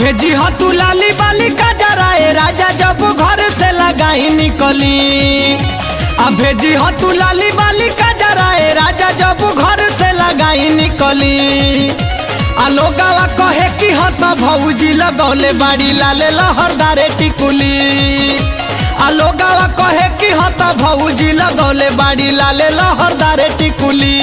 भेजी ह तू लाली बाली का जराए राजा जब घर से लगाई निकली आ भेजी ह तू लाली बाली का जराए राजा जब घर से लगाई निकली आ लोगावा कहे कि ह त भौजी लगौले बाड़ी लाले लहरदारे टिकुली आ लोगावा कहे कि ह त भौजी लगौले बाड़ी लाले लहरदारे टिकुली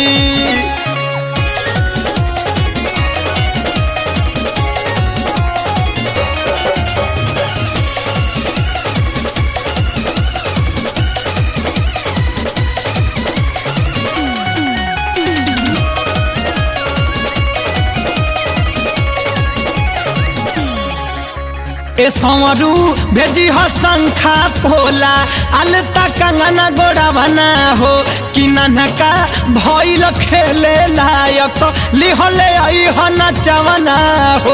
ए संवरू भेजी ह शंखा पोला अलता कंगना गोड़ा बना हो कि ननका भइल खेले लायक लिहले आई ह नचवना हो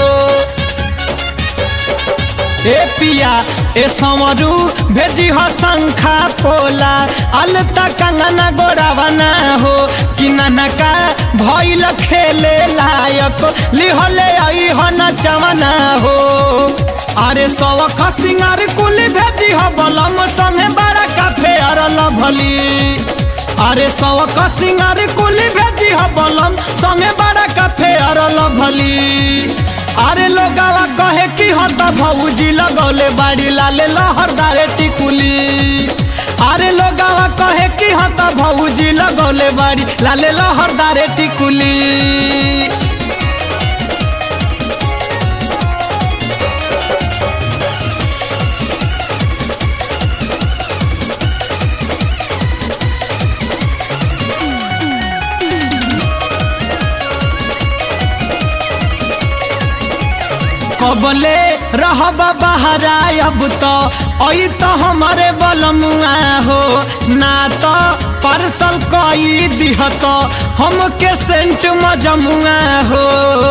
ए पिया ए संवरू भेजी ह शंखा पोला अलता कंगना गोड़ा बना हो कि ननका भइल खेले लायक लिहले आई ह नचवना हो अरे सवख सिंगार कुली भेजी ह बलम संगे बड़ा काफे अरल भली अरे सवख सिंगार कुली भेजी ह बलम संगे बड़ा काफे अरल भली अरे लोगावा कहे कि ह त भौजी लगौले बाड़ी लाले लहरदारे टिकुली अरे लोगावा कहे कि ह त भौजी लगौले बाड़ी लाले लहरदारे टिकुली कबले रहब बहरा अब तो आई तो हमारे बलमुआ हो ना तो पार्सल कई दिह तो हमके सेंट मजमुआ हो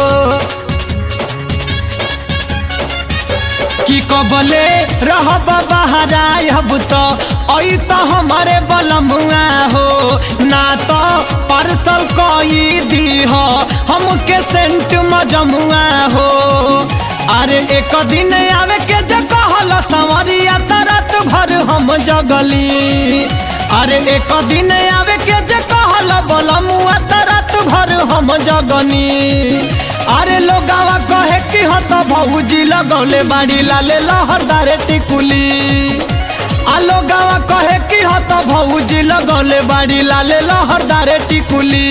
कि कबले रहब बहरा अब तो आई तो हमारे बलमुआ हो ना तो पार्सल कई दीह हमके सेंट मजमुआ हो अरे एक दिन आवे के जे कहल संवरिया त रात भर हम जगली अरे एक दिन आवे के जे कहल बलमुआ त रात भर हम जगनी अरे लोगावा कहे कि ह त भौजी लगौले बाड़ी लाले लहरदारे टिकुली आ लोगावा कहे कि ह त भौजी लगौले बाड़ी लाले लहरदारे टिकुली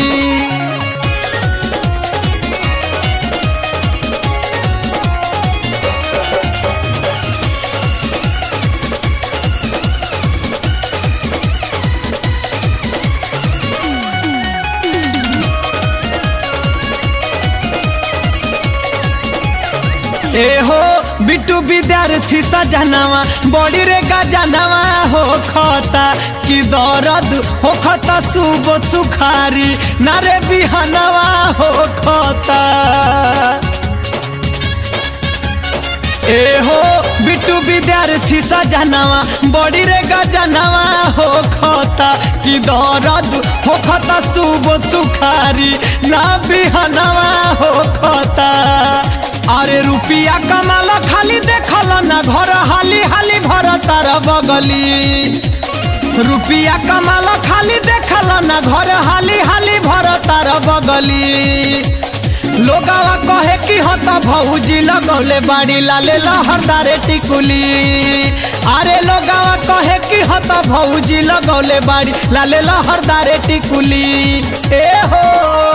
ए हो बिट्टू विद्यार्थी सजनवा बड़ी रे गजनवा हो खता कि दर्द हो खता सुबो सुखारी नारे बिहनवा हो खता ए हो बिट्टू विद्यार्थी सजनवा बड़ी रे गजनवा हो खता कि दर्द हो खता सुबो सुखारी ना बिहनवा हो खता अरे रुपिया कमाल खाली देखल ना घर हाली हाली भर तार बगली रुपिया कमाल खाली देखल ना घर हाली हाली भर तार बगली लोगावा कहे कि ह त भौजी लगौले बाड़ी लाले लहरदारे टिकुली अरे लोगावा कहे कि ह त भौजी लगौले बाड़ी लाले लहरदारे टिकुली ए हो